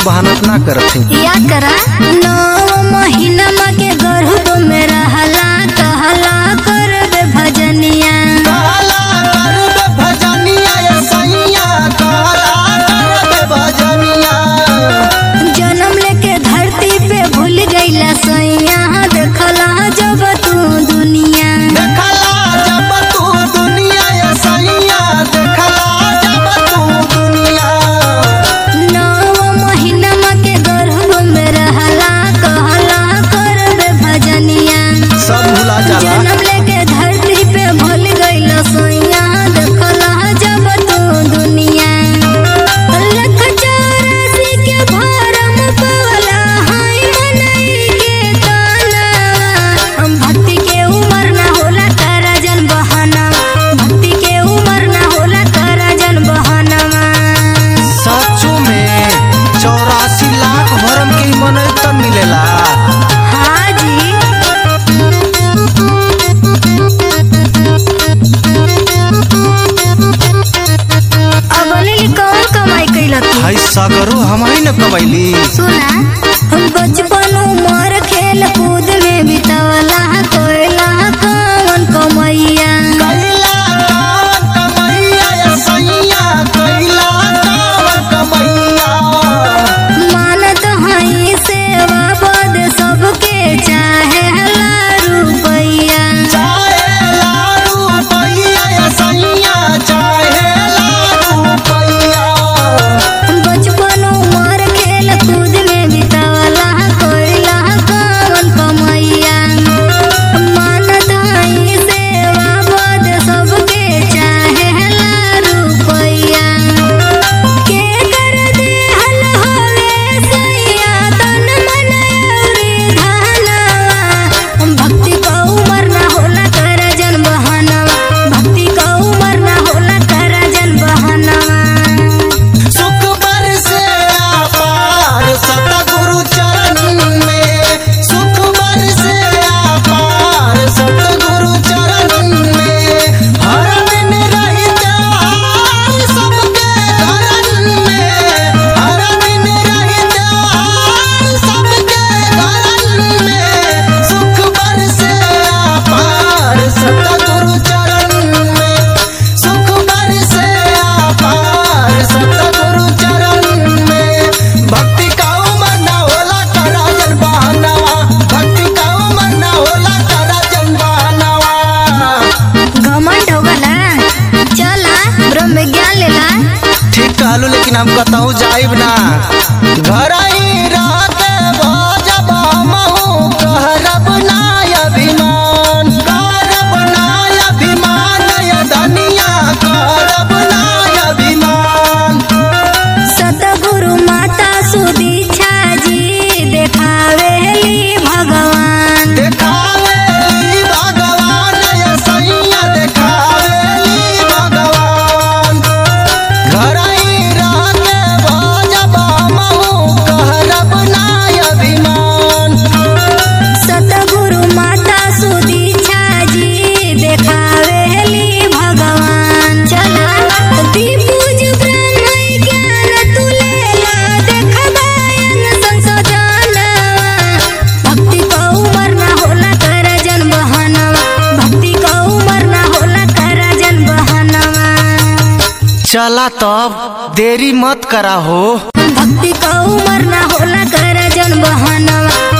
बहाना ना करत है या करा नौ महीना के गर्भ में रहला कहला करबे भजनिया काला करबे भजनिया ये सैया काला करबे भजनिया जन्म लेके धरती पे भूल गईला सैया देखला जब तू दुनिया देखला जब तू दुनिया ये सैया देखला जब तू दुनिया नौ महीना के गर्भ में रहला कहला करबे भजनिया सब भुला जाला जन्म लेके धरती पे भूल गईला सैया देखला जब तू दुनिया लख चौरासी के भरम पवला हाय मनई के ताना हम भक्ति के उमर ना होला तारा जन बहाना भक्ति के उमर ना होला तारा जन बहाना सचो में चौरासी लाख भरम के मन तब मिलेला हाँ जी अब अनिल कौन कमाई कैला तू हाय सागरो हमारी न कबैली सुना हम बचपन उमर खेल कूद में बितावला कोयला कौन कमैया कैला कावन कमैया ये सैया कैला कावन कमैया मानत हई सेवा बद सबके चाहे रुपैया चाहे लाडू पैया ये सैया चाहे लाडू पैया बचपन उमर खेल कूद में बितावला कोयला कौन कमैया मानत हई सेवा बद सबके चाहे रुपैया के कर देहल होवे सैया तन मन अउरी धनवा भक्ति का उमर ना होला कर जन बहानवा भक्ति का उमर ना होला कर जन बहानवा सुख बरसे आपार सतगुरु चरण में सुख बरसे आपार सतगुरु चरण में हर दिन रहते हार सबके घरन में हर दिन रहते हार सबके घरन में सुख बरसे आपार सतगुरु चरण में सुख बरसे आपार सतगुरु चरण में भक्ति का उमर न होला करा जन बहनवा भक्ति का उमर न होला करा जन बहनवा घमंड हो गला चला ब्रह्म ज्ञान लेला ठीक कहलू लेकिन हम कतहु जाइब ना घर ही रह के भजब हमहु कहरब ना अभिमान करब ना अभिमान ये धनिया करब ना अभिमान सतगुरु माता सुदीक्षा जी देखावेली भगवान देखावेली भगवान ये सैया देखावेली भगवान घर ही रह के भजब हमहु कहरब ना अभिमान सतगुरु माता सुदीक्षा जी देखावेली भगवान चला दीपूज ब्रह्म ज्ञान तू लेला देखबायन संसोधनवा भक्ति का उमर ना होला कर जन बहनवा भक्ति का उमर ना होला कर जन बहनवा चला तब देरी मत करा हो भक्ति का उमर ना होला कर जन बहनवा